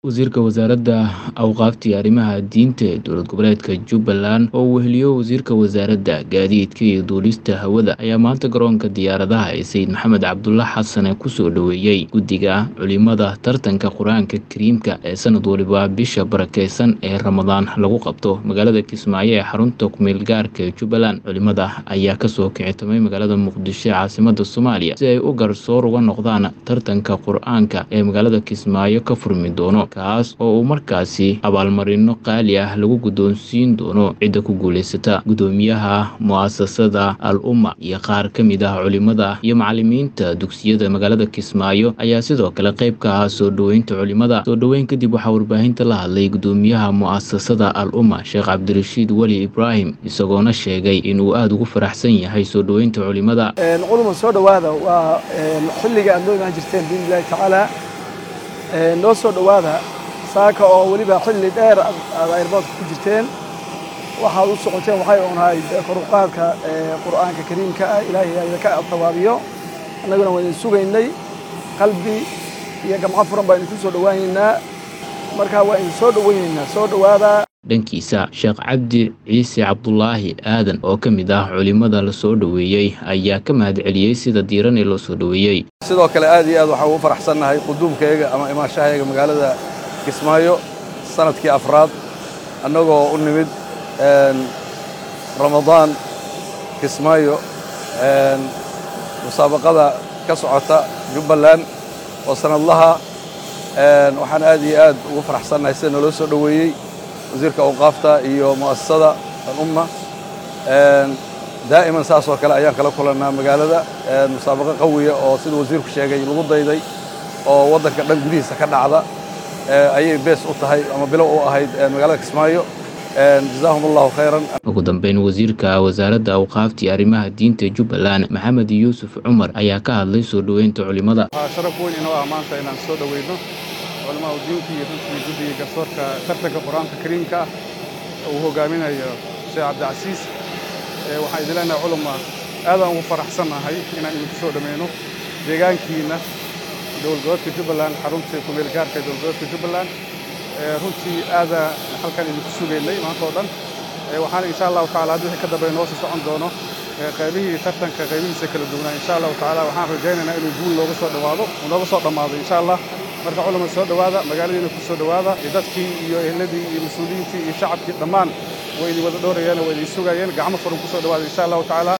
Wasiirka Wasaaradda Awqaafta iyo Arrimaha Diinta ee Dowlad Goboleedka Jubbaland oo uu weheliyo Wasiirka Wasaaradda Gaadiidka iyo Duulista Hawada ayaa maanta garoonka diyaaradaha ee Sayid Maxamed Cabdulle Xasan ku soo dhoweeyay guddiga culimada tartanka Qur'aanka Kariimka ee sanad waliba bisha barakeysan ee Ramadaan lagu qabto magaalada Kismaayo ee xarunta ku-meel gaarka ee Jubbaland. Culimada ayaa kasoo kicitamay magaalada Muqdisho ee caasimadda Soomaaliya si ay u garsoor uga noqdaan tartanka Qur'aanka ee magaalada Kismaayo ka furmi doono kaas oo uu markaasi abaalmarino qaali ah lagu guddoonsiin doono cidda ku guuleysata guddoomiyaha mu'asasada al umma iyo qaar ka mid ah culimada iyo macallimiinta dugsiyada magaalada Kismaayo ayaa sidoo kale qayb ka ah soo dhoweynta culimada soo dhoweyn kadib waxaa warbaahinta la hadlay guddoomiyaha mu'asasada al umma sheekh cabdirashiid weli ibraahim isagoona sheegay inuu aada ugu faraxsan yahay soo dhoweynta culimada culuma soo dhowaada waa xilliga aad noo imaan jirteen biidni illaahi tacaala noo soo dhowaada saaka oo weliba xilli dheer aad airboodka ku jirteen waxaad u socoteen waxay unahay koruqaadka qur'aanka kariimka ah ilaahay idinka tawaabiyo annaguna waa idin sugaynay qalbi iyo gamco furan baa idinku soo dhowaynaynaa marka waa idin soo dhowaynaynaa soo dhowaada dhankiisa sheekh cabdi ciise cabdulaahi aadan oo ka mid ah culimada la soo dhoweeyey ayaa ka mahadceliyey sida diiran ee loo soo dhoweeyey sidoo kale aad iyo aad waxaan ugu faraxsannahay quduumkayga ama imaanshahayga magaalada kismaayo sanadkii afraad annagoo u nimid ramadaan kismaayo musaabaqada ka socota jubbaland oo sanadlaha waxaan aad iyo aad ugu faraxsannahay sida naloo soo dhoweeyey wasiirka awqaafta iyo mu'asasada alumma daa'iman saas oo kale ayaan kala kulannaa magaalada musaabaqo qawiya oo sida wasiirku sheegay lagu dayday oo waddanka dhan gudihiisa ka dhacda ayay bees u tahay ama bilow u ahayd magaalada kismaayo jazaahum allahu khayran ugu dambeyn wasiirka wasaaradda awqaafta iyo arrimaha diinta jubbaland maxamed yuusuf cumar ayaa ka hadlay soo dhoweynta culimada waxaa sharaf weyn inoo ah maanta inaan soo dhoweyno culimaa diinta iyo runtii guddiga garsoorka tartanka qur-aanka kariimka ah uu hogaaminayo sheekh cabdicasiis waxaan idin leenahay culuma aadaan ugu faraxsannahay inaan idinku soo dhammayno deegaankiina dowladgoboodka jubbaland xaruntii ku-meel gaarka ee dowladgoboodka jubbaland runtii aada halkan idinku sugaynay maanta oo dhan waxaana insha allahu tacala haddii wixii ka dambeeya noo sii socon doono qaybihii tartanka qaybihiisa kala duwanaa insha allahu tacaala waxaan rajaynaynaa inuu guul nooga soo dhowaado nooga soo dhammaado insha allah marka culama soo dhowaada magaaladiina ku soo dhowaada dadkii iyo ehladii iyo mas-uuliyiintii iyo shacabkii dhammaan way idin wada dhowrayeen waa idin sugayeen gacmo furan ku soo dhowaada insha allahu tacaala